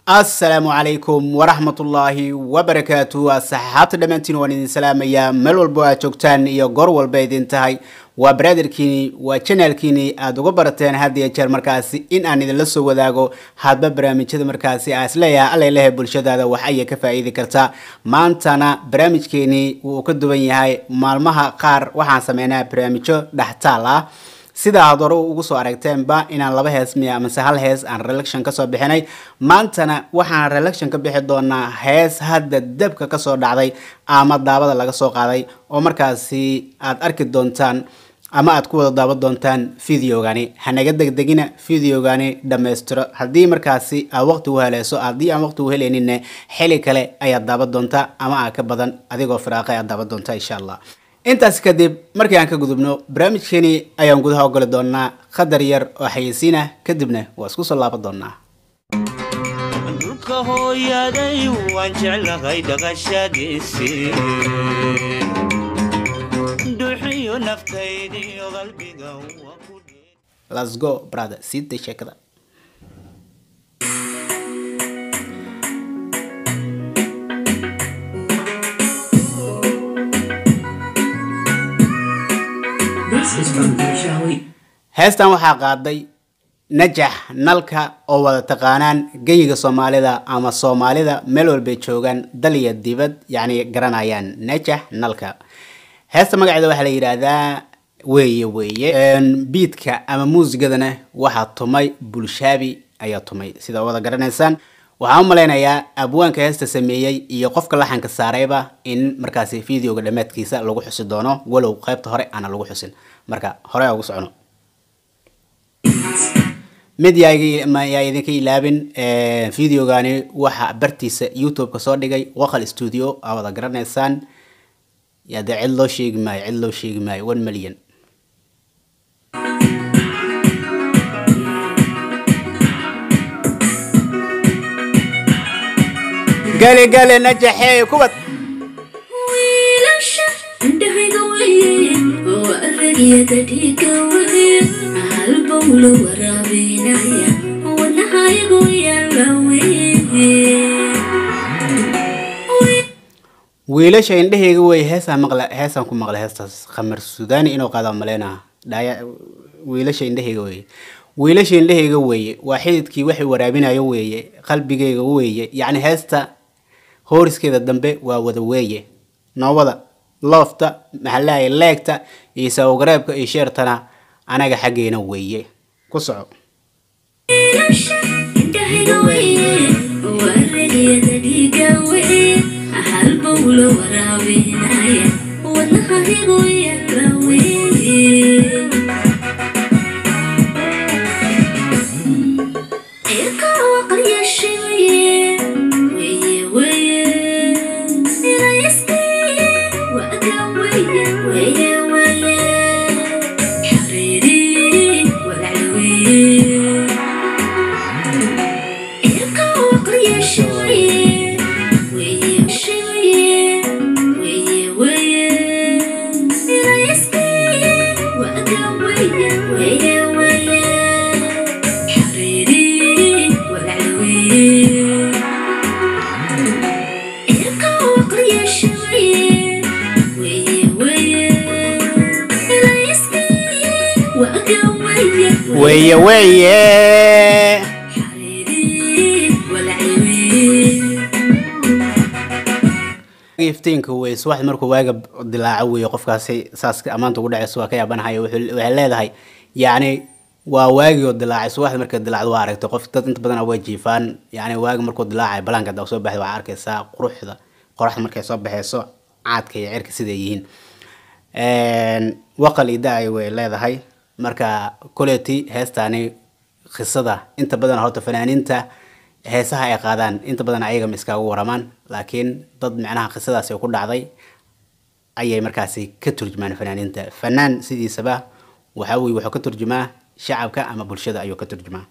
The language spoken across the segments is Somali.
asalaamu calaykum waraxmatullaahi wabarakaatu asxaabta dhammaantiin waan idin salaamayaa meel walbo aad joogtaan iyo goor walba idin tahay waa brotherkiini waa janaalkiini aada uga barateen had iyo jeer markaasi in aan idinla soo wadaago hadba barnaamijyada markaasi aa isleeyahay allalehe bulshadaada wax ayay ka faa-iidi kartaa maantana barnaamijkeeni wuu ka duwan yahay maalmaha qaar waxaan sameynaa barnaamijyo dhextaal ah sida aad hore ugu soo aragteenba inaan laba hees miya amase hal hees aan relection kasoo bixinay maantana waxaan relection ka bixi doonaa hees hadda dabka kasoo dhacday ama daabada laga soo qaaday oo markaasi aad arki doontaan ama aad ku wada daawan doontaan videogani hanaga degdegina videogani dhammaystiro haddii markaasi aad waqti u heleyso haddii aan waqti u helayninne xili kale ayaad daawan doontaa ama aa ka badan adigoo firaaqay aad daawan doontaa insha allah intaas kadib markii aan ka gudubno barnaamijkeeni ayaan gudaha ogoli doonaa qadar yar oo xayeysiinah kadibna waa isku soo laaban doonaa dhulka hooyaday waan jeclahay dhaqashadiisii dhuuxiyo naftaydiyo qalbiga waa ku dhee let's go brother siida sheekada This is from Shawi. heestan waxaa qaaday najax nalka oo wada taqaanaan geyiga soomaalida ama soomaalida meel walbay joogaan dal iyo dibad yacni garanayaan najax nalka heesta magaceeda waxaa la yidhaahdaa weeye weeye biidka ama muusigadana waxaa tumay bulshaabi ayaa tumay sida wada garanaysaan waxaan u malaynayaa abwaanka heesta sameeyey iyo qofka laxanka saarayba in markaasi videoga dhammaadkiisa lagu xusi doono walow qaybta hore aana lagu xusin marka hore ugu socono mid yaa iga- ma- yaa idinka ilaabin videogani waxa bartiisa youtube-ka soo dhigay waqal studio aa wada garanaysaan yaa dee cid loo sheegi maayo cid loo sheegi maayo one million gali gali najaxee kubad wiilasha indhahayga weye oo aragyada dhiiga weye halbowla waraabinaya wadnahaygu yaala weye wiilasha indhaheyga wey heesaan maqla heesaan ku maqlay heestaas khamar sudaani inuu qaada maleynaha dhaya wiilasha indhaheyga weeye wiilasha indhaheyga weeye waa xididkii waxay waraabinayo weeye qalbigeyga weeye yacni heesta hooriskeeda dambe waa wada weeye noowada loofta maxalahay leegta iyo sawgareebka iyo sheertana anaga xaggeena weeye ku soco wiilasha indhahayga weye oo aragyada dhiiga weye halbowla waraabinaya wadnahaygu yaala weye weeye weeye iftiinka wey subaxdi markuu waaga dilaaco weeye qofkaasi saas ammaanta ugu dhacaysa waa ka yaabanahayo wuxuu- waxay leedahay yacni waa waagii oo dilaacay subaxdi markay dilaacdo waa aragtay qof dad inta badan way jiifaan yacni waagi markuu dilaacay balaanka hadda soo baxday waxaa arkaysaa quruxda qoraxda markay soo baxayso caadka iyo cirka siday yihiin waqal ida ay way leedahay marka koleti heestaani qisada inta badan horta fanaaniinta heesaha ay qaadaan inta badan ayaga ma iskaga waramaan laakiin dad micnaha qisadaasi ku dhacday ayay markaasi ka turjumaan fanaaniinta fanaan sidiisaba waxa weye wuxuu ka turjumaa shacabka ama bulshada ayuu ka turjumaa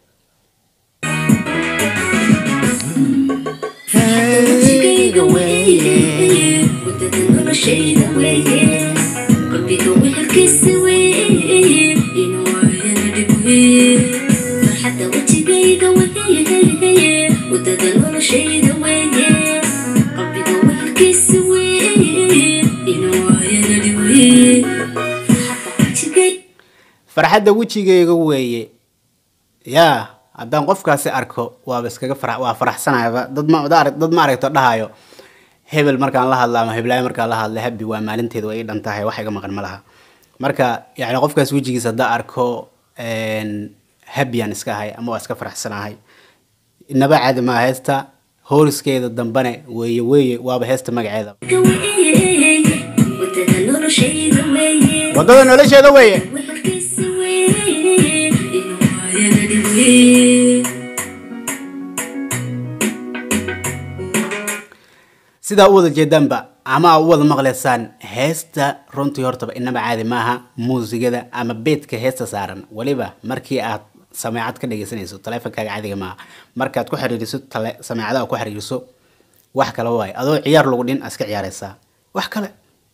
qalbigayga weye wadada noloshayda weye qalbiga wehelkiisa weye inuu ayana dhib weye farxadda wejigayga weye wadada noloshayda weeye qalbiga wehelkiisa weeye inuu waayana dhiweye farxadda wajigay farxadda wejigeyga weeye yaa haddaan qofkaasi arko waaba iskaga fara waa faraxsanayaba dad ma dad arag- dad ma aragto dhahayo hebel markaan la hadla ama heblaayo markaan la hadla habi waa maalinteeda way ii dhan tahay wax iga maqan ma laha marka yani qofkaas wejigiisa haddaan arko habiyaan iska ahay ama waa iska faraxsanahay inaba caadi maa heesta hooriskeeda dambane weeye weeye waaba heesta magaceeda weeye wadada noloshayda weeye wadada nolosheeda weeye wehelkiisa weeye inuu waayana dhiweye sidaa u wada jeedaanba ama aa u wada maqlaysaan heesta runtii hortaba inaba caadi maaha muusigada ama beedka heesta saaran weliba markii aad sameecad ka dhegeysanayso taleefonkaaga caadiga maaha markaad ku xiriiriso tale sameecadaha ku xiriiriso wax kale waaye adoo ciyaar lagu dhin aad iska ciyaaraysaa wax kale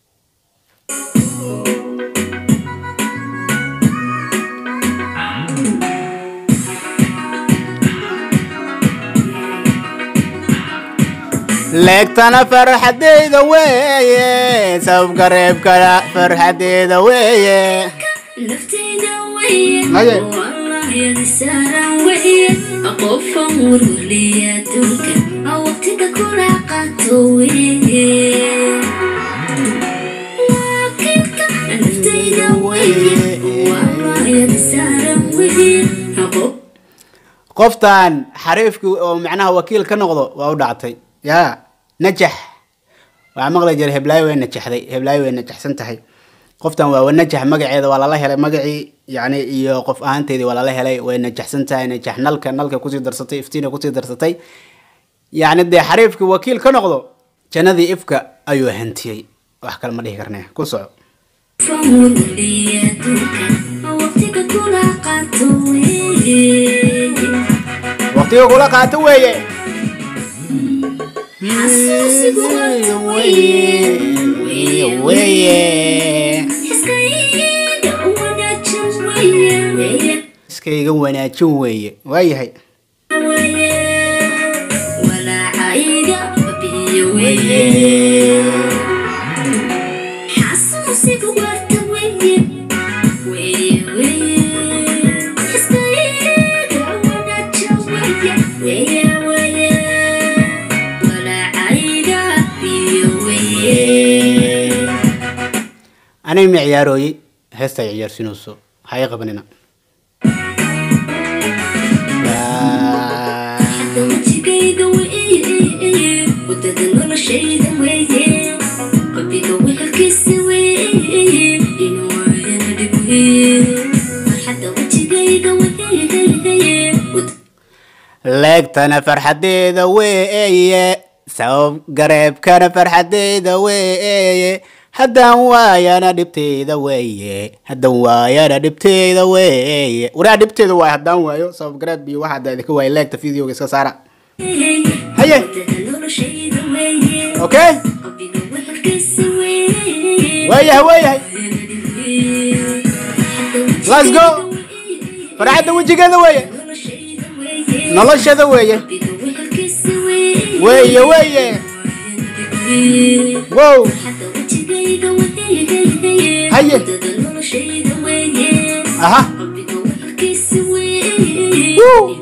leegtana farxadeyda weeye sababka reebkana farxadeyda weeye naftayda weeye Haye. wallahyadi saaran weeye qofan warwaliya adduunka aa waqtiga kula qaato weeye laakiinka naftayda weeye wallahyadi saaran weeye qof qoftan xariifkii oo macnaha wakiil ka noqdo waa u dhactay yaa najax waxaa maqli jiray heblaayo way najaxday heblaayo way najaxsan tahay qoftan waa najax magaceeda waa lala helay magacii yani iyo qof ahaanteedii waa lala helay way najaxsan tahay najax nalka nalka kusii darsatay iftiina kusii darsatay yani dee xariifkii wakiil ka noqdo jannadii ifka ayuu hantiyey wax kale ma dhihi karne ku soco qofan warwaliya adduunka aa waqtiga kula qaato weeye waqtiga kula qaato weeye xasuusigu waata weeye weeye iskayga wanaagsan weeye weeye iskayga wanaajin weeye waayahay weeye walaacayga biyo weeye xasuusigu waata weeye weeye weeye iskayga wanaagsan weeye weeye weeye walaacayga biyo weeye aniga ma ciyaarooyey heesta ay ciyaarsinayso ha i qabanina wajigayga weeye wadada noloshayda weeye qalbiga wehelkiisa weeye inuu waayana dhib weeye farxadda wajigayga weeye leegtana farxadeeda weeye sabab gareebkana farxadeeda weeye haddaan waayana dhibteeda weeye haddaan waayana dhibteeda weeye waraa dhibteeda waay haddaan waayo sabab gareeb iyo waxa hadda idinka waaya leegta videoga iska saara Haye. wadada noloshayda weeye okay qalbiga wehelkiisa weeye waayahay waayahay waayana dhib weeye Let's go. farxadda wejigeeda weeye noloshayda weeye noloshada weeye qalbiga wehelkiisa weeye weeye weeye wow Haye. aha Woo.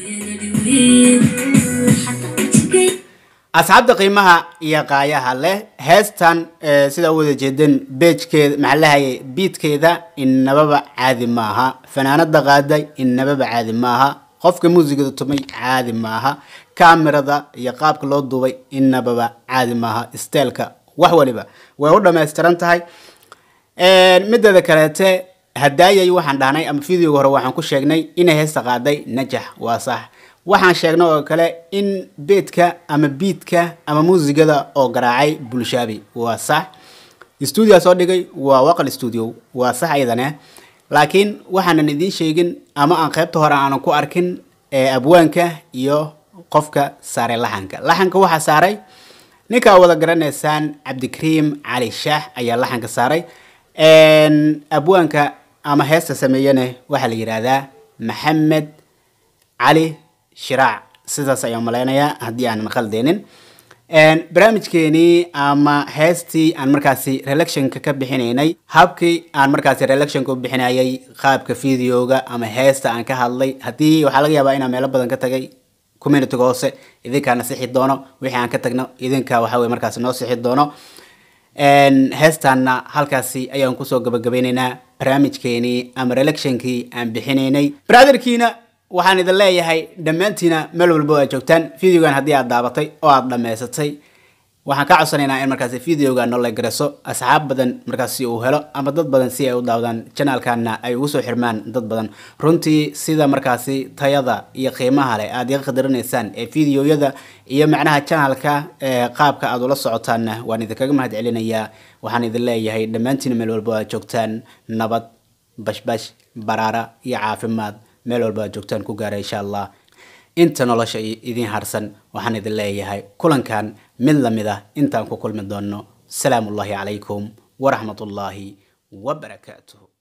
asxaabta qiimaha iyo qaayaha leh heestan eh, sidaa u wada jeedeen beejkeeda maxaa lahayay biidkeeda inababa caadi maaha fanaanada qaaday inababa caadi maaha qofka muusigada tumay caadi maaha kaamirada iyo qaabka loo duubay inababa caadi maaha steelka wax waliba way u dhammaystiran tahay mideeda kaleete hadaayay waxaan dhahnay ama videoga hore waxaan ku sheegnay inay heesta qaaday najax waa sax waxaan sheegnay oo kale in beedka ama biidka ama muusigada oo garaacay bulshaabi waa sax stuudia soo dhigay waa waqal stuudio waa sax ayadane laakiin waxaanan idiin sheegin ama aan qaybta hore aanan ku arkin ee abwaanka iyo qofka saaray laxanka laxanka waxaa saaray ninkaa wada garanaysaan cabdikariim cali shaax ayaa laxanka saaray abwaanka ama heesta sameeyane waxaa la yidhaahdaa maxamed cali shiraac sidaas ayaan malaynayaa haddii aanan khaldeenin barnaamijkeenii ama heestii aan markaasi relectionka ka bixinaynay habkii aan markaasi relectionka u bixinayay qaabka videoga ama heesta aan ka hadlay haddii waxaa laga yaabaa inaan meelo badan ka tagay communityga hoose idinkaana sixi doono wixii aan ka tagno idinka waxa weye markaasi noo sixi doono heestaana halkaasi ayaan kusoo gabagabaynaynaa barnaamijkeenii ama relectionkii aan bixinaynay brotherkiina waxaan idin leeyahay dhammaantiina meel walba oo aad joogtaan videogan haddii aad daabatay oo aad dhammaysatay waxaan ka codsanaynaa in markaasi videoga noola gareso asxaab badan markaasi uu helo ama dad badan si ay u daawadaan janaalkana ay ugu soo xirmaan dad badan runtii sida markaasi tayada iyo qiimaha leh aad iga qadarinaysaan ee videoyada iyo macnaha janaalka qaabka aad ula socotaanna waan idinkaga mahad celinayaa waxaan idin leeyahay dhammaantiina meel walba oo aad joogtaan nabad bashbash baraara iyo caafimaad meel walba aad joogtaan ku gaara insha allah inta nolosha idin harsan waxaan idin leeyahay kulankan mid lamid ah intaan ku kulmi doono salaamu ullahi calaykum waraxmat ullaahi wabarakaatuh